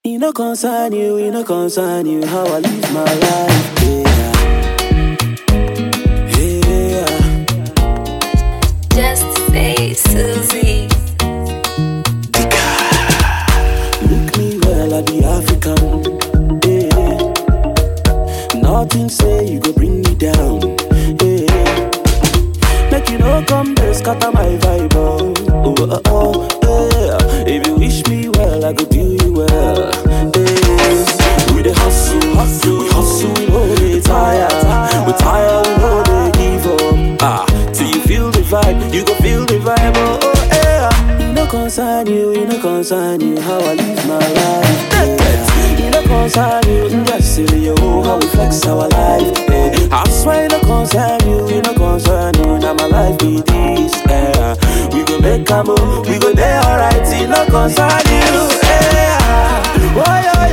E no concern you, e no concern you how I live my life. Yeah. Yeah. Just say Susie. Look me well, I be African. Yeah. Nothing say you go bring me down. Yeah. Make you no come there, scatter my vibe. Oh, oh, oh, oh, yeah. If you wish me well, I go do you well. Yeah. We the hustle, hustle, we hustle, we know they tire. We tire, we know they give up. Ah, till you feel the vibe, you go feel the vibe. Oh, oh yeah. It no concern you, it no concern you how I live my life. Yeah. It no concern you, just silly oh how we flex our life. Yeah. I swear it no concern you, it no concern you. Now my life be this. Yeah. We go make a move, we go there alright. It no concern you. Yeah. Oh yo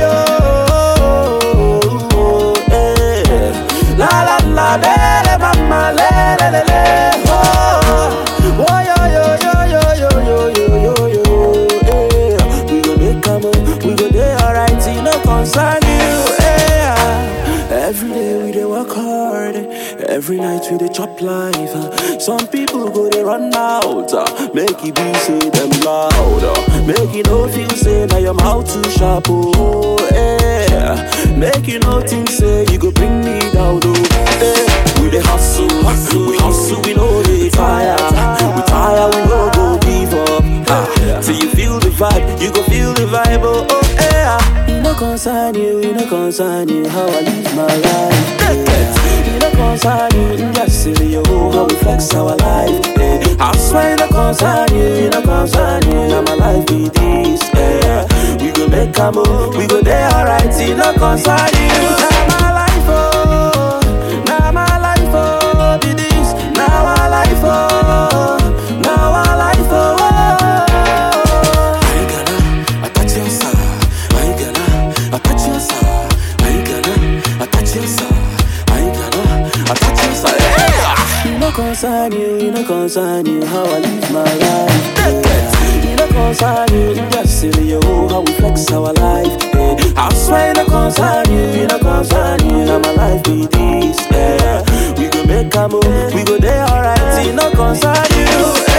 yo. Yeah. La la la, le le mama, le le le le. Oh, oh yo yo yo yo yo yo yo yo yo. Yeah. We go make a move, we go there alright. It no concern you. Yeah. Every day we dey work hard, every night we dey chop life. uh. Some people go dey run out, uh, make it be say them loud, uh. make it no feel say na your mouth too sharp. Oh, yeah. Make you no think say you go bring me down. Oh, yeah. We dey hustle, we hustle, we know they tire, we tire, we no go give up. Ah, till you feel the vibe, you go feel the vibe. Oh, oh yeah. It no concern you, it no concern you how I live my life. Yeah. It no concern you, just silly oh how we flex our life. Yeah. I swear it no concern you, it no concern you. Now my life be this. Yeah. We go make a move, we go there alright. It no concern you. Now my life oh, now my life oh be this. Now my life oh, now my life oh. I gonna attach your side. I gonna attach your side. I gonna attach your side. I gonna attach your side. Yeah. You no concern you, you no concern you how I live my life. Yeah. You no concern you, just silly oh how we flex our life. Yeah. I swear you no concern you, you no concern you. Now my life be this. Yeah. We go make a move, we go there alright. You no concern you.